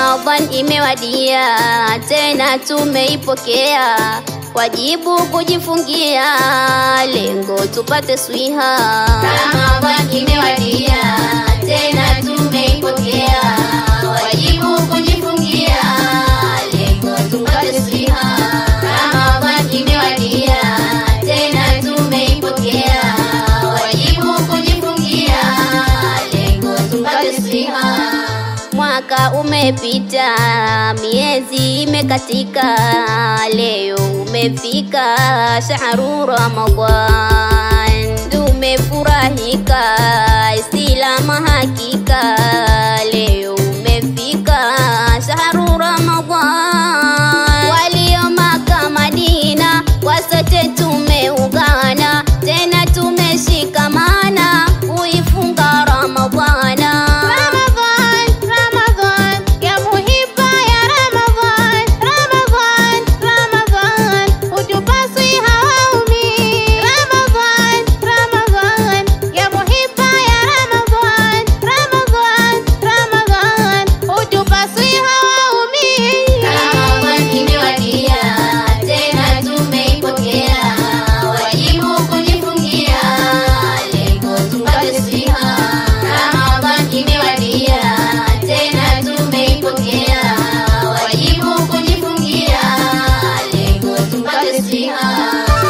Ramadhan imewadia, tena tumeipokea, wajibu kujifungia, lengo tupate swiha. Ramadhan imewadia, tena tumeipokea, wajibu kujifungia, lengo tupate swiha. Ramadhan imewadia, tena tumeipokea, wajibu kujifungia, lengo tupate swiha. Mwaka umepita, miezi imekatika, leo umefika shahru Ramadhan, tumefurahika Islamu hakika, leo umefika shahru Ramadhan. Walio Maka Madina, kwa sote tumeungana, tena tumeshikamana kuifunga Ramadhana. Ramadhan, Ramadhan, ya muhibba ya Ramadhan, Ramadhan, Ramadhan, hutupaswi hawaumi. Ramadhan, Ramadhan, ya muhibba ya Ramadhan, Ramadhan, Ramadhan, hutupaswi hawaumi. Ramadhan imewadia, tena tumeipokea, wajibu kujifungia, lengo tupate siha. Ramadhan imewadia, tena tumeipokea, wajibu kujifungia, lengo tupate siha.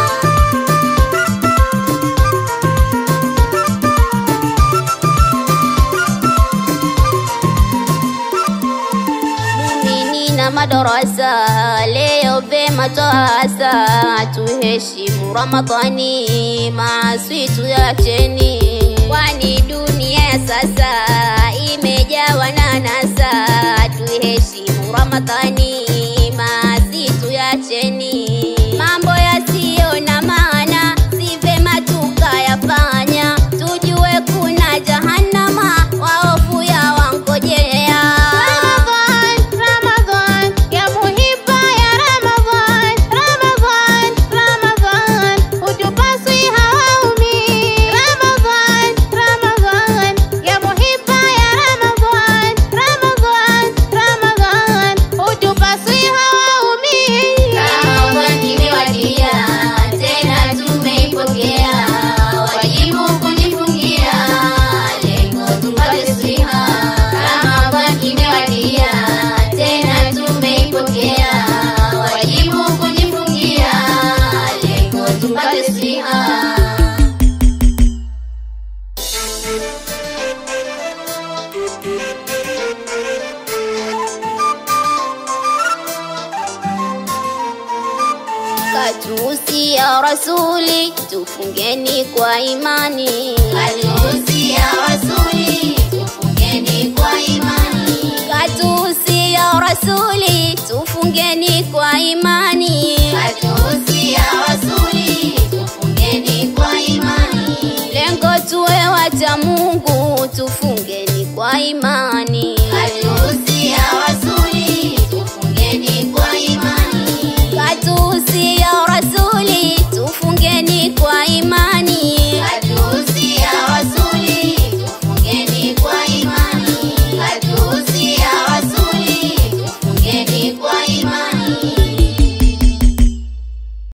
Muumini na madarasa leo vema twasa, tuheshimu Ramadhani, maasi tuyacheni, kwani dunia ya sasa imejawa na nasa. Tuheshimu Ramadhani, maasi tuyacheni, mambo yasiyo na maana si vema tukayafanya, tujue kuna jahannama, waofu ya wangojea. Ramadhan, Ramadhan, ya muhibba ya Ramadhan, Ramadhan, Ramadhan, hutupaswi hawaumi. Ramadhan, Ramadhan, ya muhibba ya Ramadhan, Ramadhan, Ramadhan, hutupaswi hawaumi. Ramadhan imewadia, tena tumeipokea, wajibu kujifungia, lengo tupate siha. Ramadhan imewadia, tena tumeipokea, wajibu kujifungia, lengo tupate siha. Katusi ya Rasuli, tufungeni kwa imani. Katusi ya Rasuli, tufungeni kwa imani. Katusi ya Rasuli, tufungeni kwa imani. Katusi ya Rasuli, tufungeni kwa imani. Lengo tuwe wacha Mungu